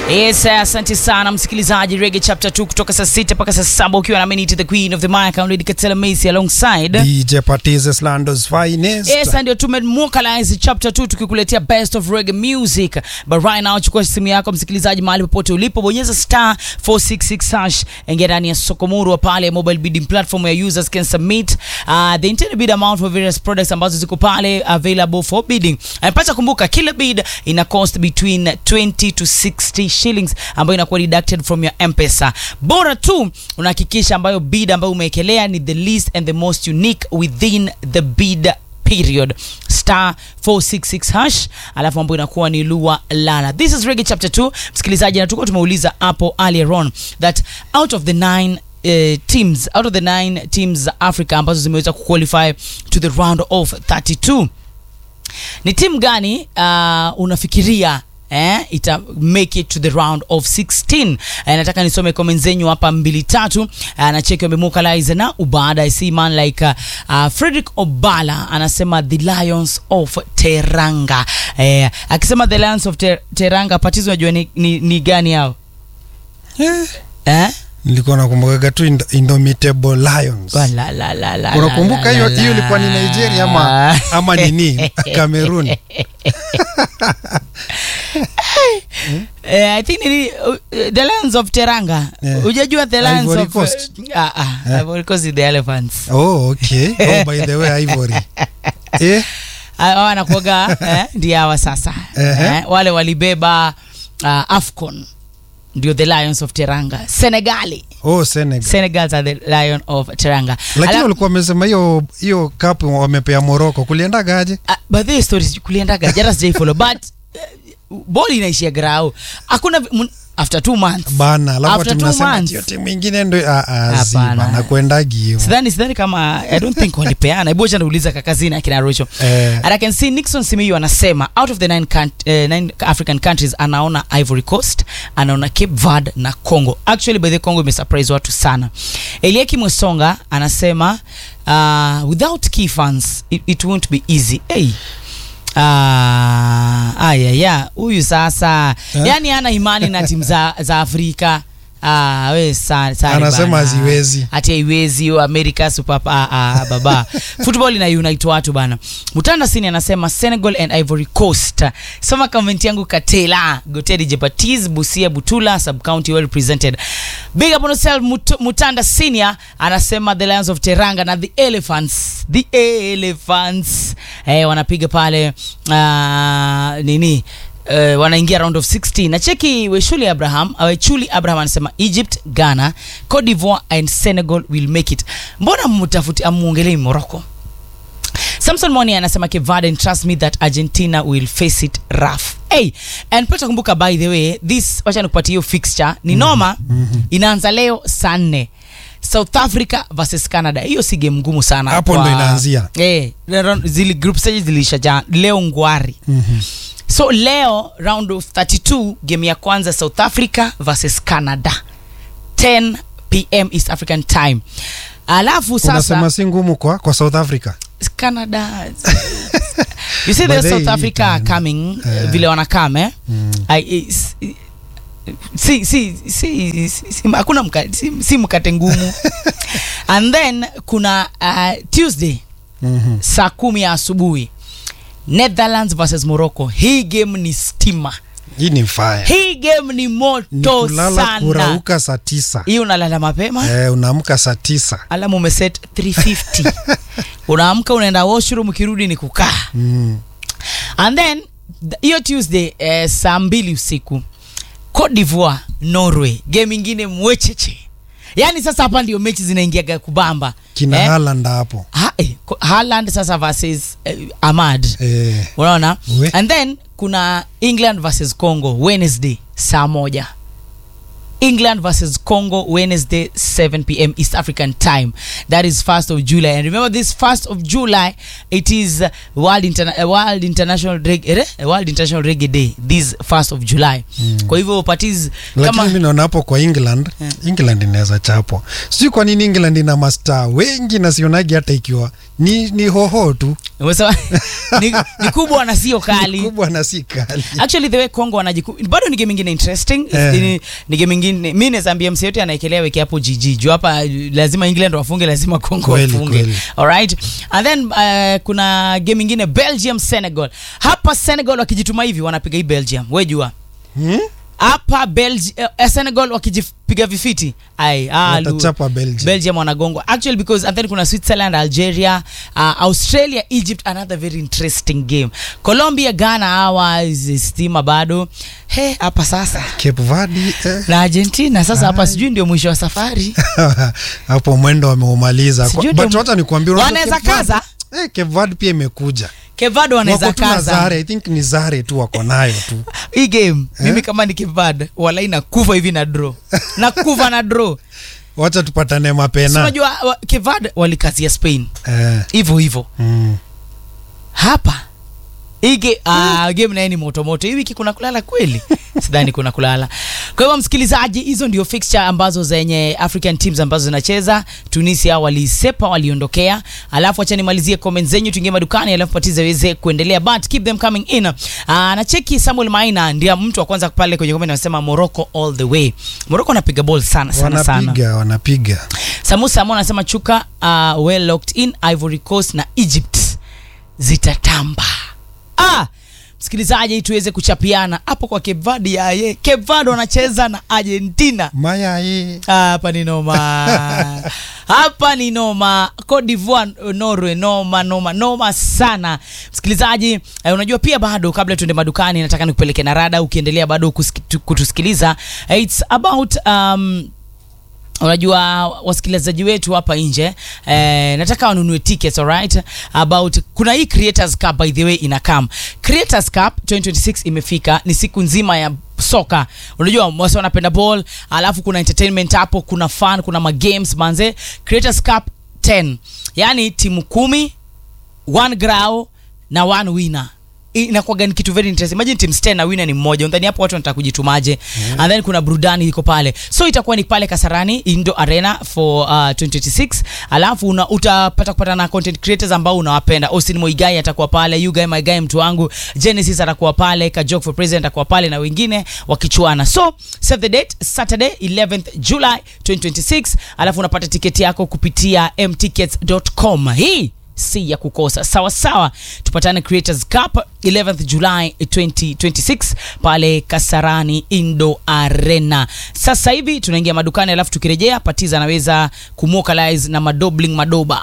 Yes, asante sana msikilizaji Reggae Chapter 2 kutoka saa sita mpaka saa saba ukiwa na Minute the Queen of the Mic Lady Katela Macy alongside DJ Patize Lando's finest. Yes, ndio tumemwokalize chapter 2 tukikuletea best of reggae music. But right now chukua simu yako msikilizaji, mahali popote ulipo, bonyeza star 466 hash, ingia ndani ya Sokomuru pale mobile bidding platform ya users can submit uh, the intended bid amount for various products ambazo ziko pale available for bidding. Anapata kumbuka kila bid ina cost between 20 to 60 shillings ambayo inakuwa deducted from your M-Pesa. Bora tu unahakikisha ambayo bid ambayo umewekelea ni the least and the most unique within the bid period star 466 hash alafu ambayo inakuwa ni lua lala this is reggae chapter 2 msikilizaji na tulikuwa tumeuliza hapo earlier on that out of the nine Uh, teams out of the nine teams za africa ambazo zimeweza kuqualify to the round of 32 ni timu gani uh, unafikiria eh, ita make it to the round of 16 eh, nataka nisome comment zenyu hapa mbili tatu eh, na cheki wamemukalize na ubada I see man like uh, uh, Frederick Obala anasema the Lions of Teranga eh, akisema the Lions of Ter Teranga patizo unajua ni, ni, ni gani hao Eh, eh? nilikuwa nakumbukaga tu Indo- Indomitable Lions. Wa la, la, la, la, Unakumbuka la, hiyo la, hiyo ilikuwa ni Nigeria ama ama nini? Cameroon. Eh, I think ni uh, the Lions of Teranga. Yeah. Hujajua the Lions Ivory of Coast. Ah, ah, Ivory Coast is the elephants. Oh, okay. Oh, by the way, Ivory. Eh, hawa wanakuaga eh, ndio hawa sasa Ehe. eh, wale walibeba uh, afcon ndio the lions of teranga senegali oh, Senegal. senegals are the lion of teranga Lakini Ala- walikuwa wamesema hiyo hiyo cup wamepea Morocco. Kuliendagaje? Ah, by the way, stories kuliendaga jara sijaifollow but uh, ball inaishia grau hakuna vi- mun- after two months Bana, alafu After ati two mnasema months. hiyo timu ingine ndio ah, ah, Hapana. zi, bana kuendagi hiyo. sidhani sidhani kama i don't think walipeana hebu acha niuliza kakazini akina rocho Eh. and i can see nixon simiyu anasema out of the nine, count, uh, nine african countries anaona ivory coast anaona cape verde na congo actually by the congo imesurprise watu sana elieki mwesonga anasema uh, without key funds it, it won't be easy hey. Ah, ayaya huyu sasa Eh? yani ana imani na timu za, za afrika Ah, we sa, sorry Anasema bana. haziwezi. ati haiwezi america super ah, ah, baba football ina unite watu bana mutanda sini anasema senegal and ivory coast soma comment yangu katela gotedi jepatis busia butula sub county well represented big up on yourself Mut mutanda senior anasema the lions of teranga na the elephants the elephants eh, wanapiga pale uh, nini Uh, wanaingia round of 16 na cheki weshuli abraham wechuli abraham anasema egypt ghana cote divoire and senegal will make it mbona mtafuti amuongelei morocco samson moni anasema kevade and trust me that argentina will face it rough hey, and pata kumbuka by the way this wacha nikupatia hiyo fixture ni noma mm-hmm. inaanza leo saa nne south africa versus canada hiyo si game ngumu sana Hapo kwa- ndo inaanzia. eh, zili group stages zilisha ja leo ngwari Mhm. so leo round of 32 game ya kwanza south africa versus canada 10 pm east african time alafu sasa Unasema si ngumu kwa kwa South Africa. canada you see But the they south africa can- coming eh. uh, vile wanakam eh? Mm. I, is- si si si si- si- hakuna mka, si, si mkate ngumu and then kuna uh, tuesday Mhm. saa kumi ya asubuhi netherlands versus morocco hii game ni stima Hii ni fire. hii game ni Ni moto kulala sana kurauka saa tisa. hii unalala mapema Eh, unaamka saa tisa. alamu umeset 350 unaamka unaenda washroom ukirudi ni kukaa Mm. and then th- hiyo tuesday eh, saa mbili usiku cote divoire norway game ingine mwecheche yaani sasa hapa ndio mechi zinaingiaga kubamba Kina Eh? Haaland hapo. ha, eh, ko- Haaland sasa versus eh, amad Eh, unaona We. and then kuna england versus congo wednesday saa moja England versus Congo Wednesday 7 p.m. East African time. That is 1st of July. And remember this 1st of July it is uh, World Interna- uh, World International Reggae eh? World International Reggae Day this 1st of July. Kwa hivyo parties lakini mi kama naona hapo kwa england england inaweza chapwa sijui kwa nini england ina mastaa wengi na sionagi hata ikiwa ni, ni hoho tu umesema ni, ni kubwa na sio kali. kubwa na si kali actually the way congo wanajiku bado ni game ingine interesting Eh. ni, ni game ingine mi nazaambia mse yote anaekelea weke hapo jiji juu hapa lazima england wafunge lazima congo Kweli, wafunge kweli. alright and then uh, kuna game ingine belgium senegal hapa senegal wakijituma hivi wanapiga hii belgium we jua hmm? hapa Belgi- eh, senegal wakijipiga vifiti ai ah, lu- watachapa belgium belgium wanagongwa actually because and then kuna switzerland algeria uh, australia egypt another very interesting game colombia ghana hawa hizi stima bado he hapa sasa cape verde eh. na argentina sasa hapa Ai. sijui ndio mwisho wa safari hapo mwendo wameumaliza Sijui but ndio- hata nikwambia unajua Wanaweza Cape Verde- kaza? eh, Cape Verde pia imekuja kevado wanaweza wako tu na kaza zare i think ni zare tu wako nayo tu hii game mimi kama ni kevad walai nakufa hivi na draw nakufa na draw wacha tupatane Si mapena unajua wa- kevad walikazia spain eh, hivyo hivyo mm. hapa hii ge, ah, game naye ni motomoto hii wiki kuna kulala kweli sidhani kuna kulala kwa hivyo msikilizaji hizo ndio fixture ambazo zenye african teams ambazo zinacheza tunisia walisepa waliondokea alafu acha nimalizie comment zenyu tuingie madukani alafu patiza weze kuendelea but keep them coming in ah, na cheki samuel maina ndio mtu wa kwanza pale kwenye comment anasema morocco all the way morocco anapiga ball sana sana sana wanapiga wanapiga samusa amo anasema chuka uh, well locked in ivory coast na egypt zitatamba ah, msikilizaji tuweze kuchapiana hapo kwa Cape Verde yaye Cape Verde wanacheza na argentina maya hii Ah, hapa ni noma hapa ni noma Cote d'Ivoire Norway noma noma noma sana msikilizaji eh, unajua pia bado kabla tuende madukani nataka nikupeleke na rada ukiendelea bado kusiki- tu- kutusikiliza eh, it's about um, unajua wasikilizaji wetu hapa nje eh, nataka wanunue tickets alright about kuna hii creators cup by the way ina come creators cup 2026 imefika ni siku nzima ya soka unajua wasi wanapenda ball alafu kuna entertainment hapo kuna fun kuna magames manze creators cup 10 yani timu kumi one grau na one winner inakuwaga ni kitu very interesting imagine teams 10 na winner ni mmoja undhani hapo watu wanataka kujitumaje mm. and then kuna burudani iko pale so itakuwa ni pale kasarani indo arena for uh, 2026 alafu una, utapata kupata na content creators ambao unawapenda austin moigai atakuwa pale you guy my guy mtu wangu genesis atakuwa pale kajok for president atakuwa pale na wengine wakichuana so save the date saturday 11th july 2026 alafu unapata tiketi yako kupitia mtickets.com hii si ya kukosa sawa sawa tupatane creators cup 11th july 2026 pale kasarani indo arena sasa hivi tunaingia madukani alafu tukirejea patiza anaweza kumwokalize na madobling madoba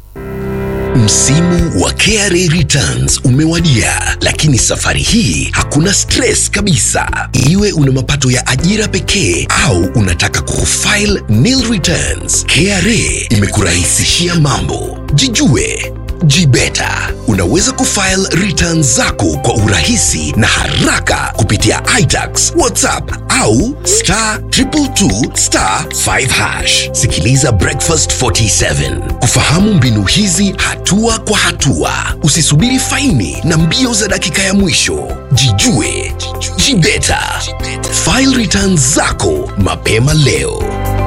Msimu wa KRA returns umewadia, lakini safari hii hakuna stress kabisa. Iwe una mapato ya ajira pekee au unataka kufile nil returns, KRA imekurahisishia mambo. Jijue Jibeta. Unaweza kufile returns zako kwa urahisi na haraka kupitia iTax, WhatsApp au star 222 star 5 hash. Sikiliza Breakfast 47 kufahamu mbinu hizi hatua kwa hatua. Usisubiri faini na mbio za dakika ya mwisho. Jijue, jibeta. File returns zako mapema leo.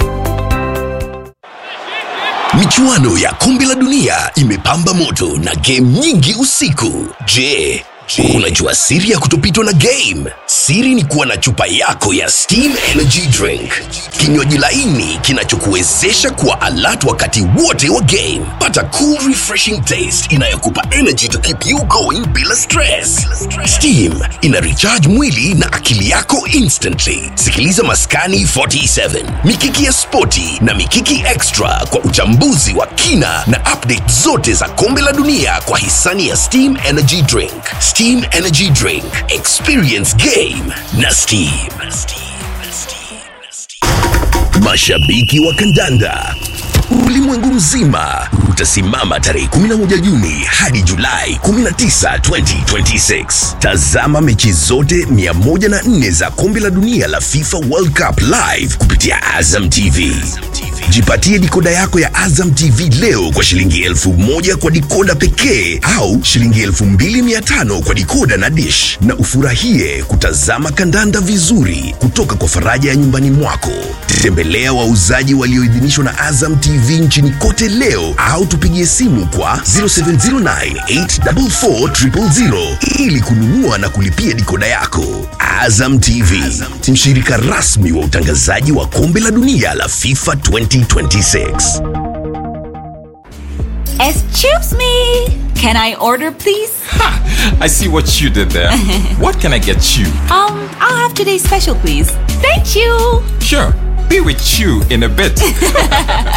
Michuano ya kombe la dunia imepamba moto na game nyingi usiku. Je, unajua siri ya kutopitwa na game? Siri ni kuwa na chupa yako ya Steam Energy Drink, kinywaji laini kinachokuwezesha kuwa alert wakati wote wa game. Pata cool refreshing taste inayokupa energy to keep you going bila stress. Steam ina recharge mwili na akili yako instantly. Sikiliza Maskani 47, Mikiki ya Spoti na Mikiki Extra kwa uchambuzi wa kina na update zote za kombe la dunia kwa hisani ya Steam Energy Drink. Steam Energy Drink, experience game na Steam. Mashabiki wa kandanda ulimwengu mzima utasimama tarehe 11 Juni hadi Julai 19, 2026. Tazama mechi zote 104 za kombe la dunia la FIFA World Cup live kupitia Azam TV. Jipatie dikoda yako ya Azam TV leo kwa shilingi elfu moja kwa dikoda pekee au shilingi elfu mbili mia tano kwa dikoda na dish, na ufurahie kutazama kandanda vizuri kutoka kwa faraja ya nyumbani mwako. Tembelea wauzaji walioidhinishwa na Azam TV nchini kote leo au tupigie simu kwa 0709844000 ili kununua na kulipia dikoda yako. Azam TV, mshirika rasmi wa utangazaji wa kombe la dunia la FIFA 2026. Excuse me. Can I order, please? I see what you did there. what can I get you? Um, I'll have today's special, please. Thank you. Sure, be with you in a bit.